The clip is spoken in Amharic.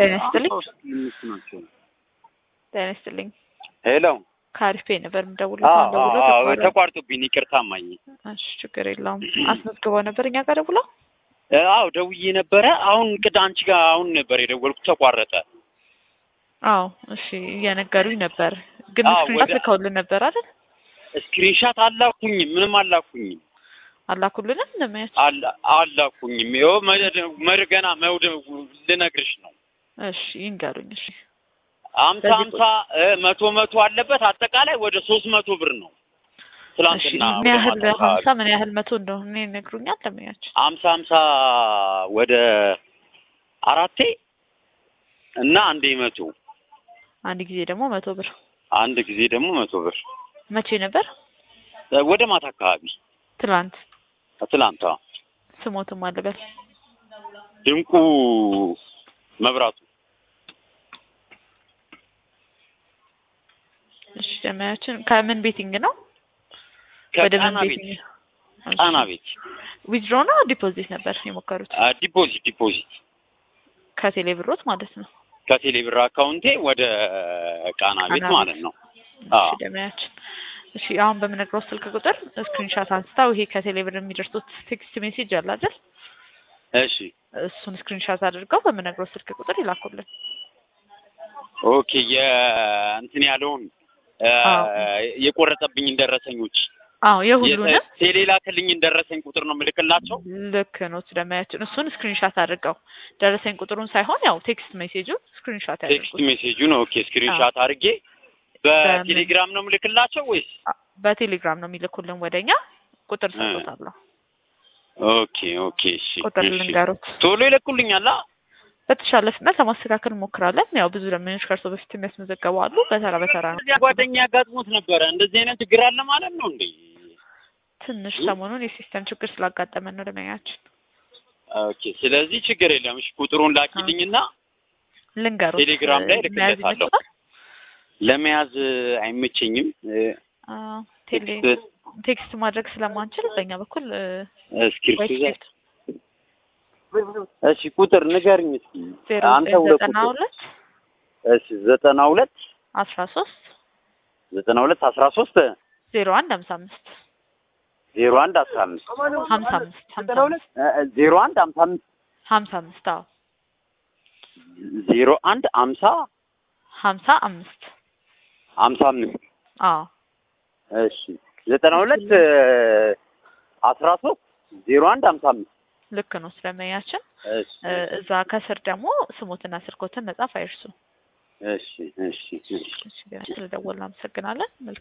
ጤና ይስጥልኝ። አምስት ናቸው። ጤና ይስጥልኝ። ሄሎ ከአሪፌ ነበር የምደውለው። አዎ አሁን ደውሎ አዎ ተቋረጠ። ተቋርጦብኝ ይቅርታ እማዬ። እሺ ችግር የለውም። አስመዝግበው ነበር እኛ ጋር ደውለው። እ፣ አዎ ደውዬ ነበረ። አሁን ቅድ አንቺ ጋር አሁን ነበር የደወልኩት ተቋረጠ። አዎ እሺ እየነገሩኝ ነበር፣ ግን አዎ፣ ስክሪንሾት ወደ- ልከውልን ነበር አይደል? ስክሪንሻት አላኩኝም፣ ምንም አላኩኝም አላኩልንም ለማየት። አላ- አላኩኝም። ይኸው መደ- መድ ገና መውደ ልነግርሽ ነው። እሺ ይንገሩኝ። እሺ አምሳ በዚህ አምሳ እ፣ መቶ መቶ አለበት አጠቃላይ ወደ ሶስት መቶ ብር ነው። እሺ ትላንትና ምን ወደ ያህል ማታ አካባቢ ሀምሳ ምን ያህል መቶ እንደሆነ ይነግሩኛል ለማያቸው። አምሳ አምሳ ወደ አራቴ እና አንዴ መቶ አንድ ጊዜ ደግሞ መቶ ብር። አንድ ጊዜ ደግሞ መቶ ብር መቼ ነበር? እ፣ ወደ ማታ አካባቢ ትላንት። ትላንቷ ስሞትም አለበት። ድንቁ መብራቱ እሺ ለማያችን ከምን ቤቲንግ ነው? ወደ ምን ከጣና ቤት ቤቲንግ? ጣና ቤት ዊዝድሮ ነው ዲፖዚት ነበር የሞከሩት? አ፣ ዲፖዚት ዲፖዚት ከቴሌ ብሮት ማለት ነው። ከቴሌ ብር አካውንቴ ወደ ቃና ቤት ቃና ማለት ነው። አዎ እሺ ለማያችን እሺ አሁን በምነግረው ስልክ ቁጥር ስክሪንሻት አንስታው ይሄ ከቴሌ ብር የሚደርሱት ቴክስት ሜሴጅ አለ አይደል? እሺ እሱን ስክሪንሻት አድርገው በምነግረው ስልክ ቁጥር ይላኩልን። ኦኬ የእንትን ያለውን አ፣ አዎ። የቆረጠብኝን ደረሰኞች አዎ የሁሉንም ቴሌ ላክልኝን ደረሰኝ ቁጥር ነው የምልክላቸው። ልክ ነው ስለማያችን እሱን ስክሪንሻት አድርገው ደረሰኝ ቁጥሩን ሳይሆን ያው ቴክስት ሜሴጁን ስክሪንሻት ቴክስት ያድርጉት። ሜሴጁን ኦኬ ስክሪንሻት አድርጌ በቴሌግራም ነው የምልክላቸው ወይስ? በቴሌግራም ነው የሚልኩልን ወደኛ ቁጥር ሰጥቶታለሁ። ኦኬ ኦኬ እሺ ቁጥር እሺ። ልንገሩት። ቶሎ ይለቁልኛል። አ? በተሻለ ፍጥነት ለማስተካከል እንሞክራለን። ያው ብዙ ደንበኞች ከእርሶ በፊት የሚያስመዘገቡ አሉ። በተራ በተራ ነው። እዚያ ጓደኛ ያጋጥሞት ነበረ። እንደዚህ አይነት ችግር አለ ማለት ነው እንዴ? ትንሽ ሰሞኑን የሲስተም ችግር ስላጋጠመን ነው ደንበኛችን። ኦኬ ስለዚህ ችግር የለም። እሺ ቁጥሩን ላኪልኝና ልንገሩት። ቴሌግራም ላይ መያዝ እልክለታለሁ። ይመችዎታል? ለመያዝ አይመቸኝም። እ፣ አዎ፣ ቴሌ ቴክስት ቴክስት ማድረግ ስለማንችል በእኛ በኩል እ፣ እስክሪፕት ወይ ይዘህ እሺ ቁጥር ንገርኝ እስኪ ዜሮ አንተ ዘጠኝ ሁለት ዘጠና ቁጥር ሁለት እሺ ዘጠና ሁለት አስራ ሶስት ዘጠና ሁለት አስራ ሶስት ዜሮ አንድ ሀምሳ አምስት ዜሮ አንድ አስራ አምስት ሀምሳ አምስት ሀምሳ አምስት እ፣ እ፣ ዜሮ አንድ አምሳ አምስት ሀምሳ አምስት አዎ ዜሮ አንድ አምሳ ሀምሳ አምስት አምሳ አምስት አዎ እሺ ዘጠና ሁለት እ፣ አስራ ሶስት ዜሮ አንድ አምሳ አምስት ልክ ነው ስለመያችን እሺ እ፣ እዛ ከስር ደግሞ ስሞትና ስልኮትን መጻፍ አይርሱ። እሺ እሺ እሺ ስለደወልን አመሰግናለን። መልካም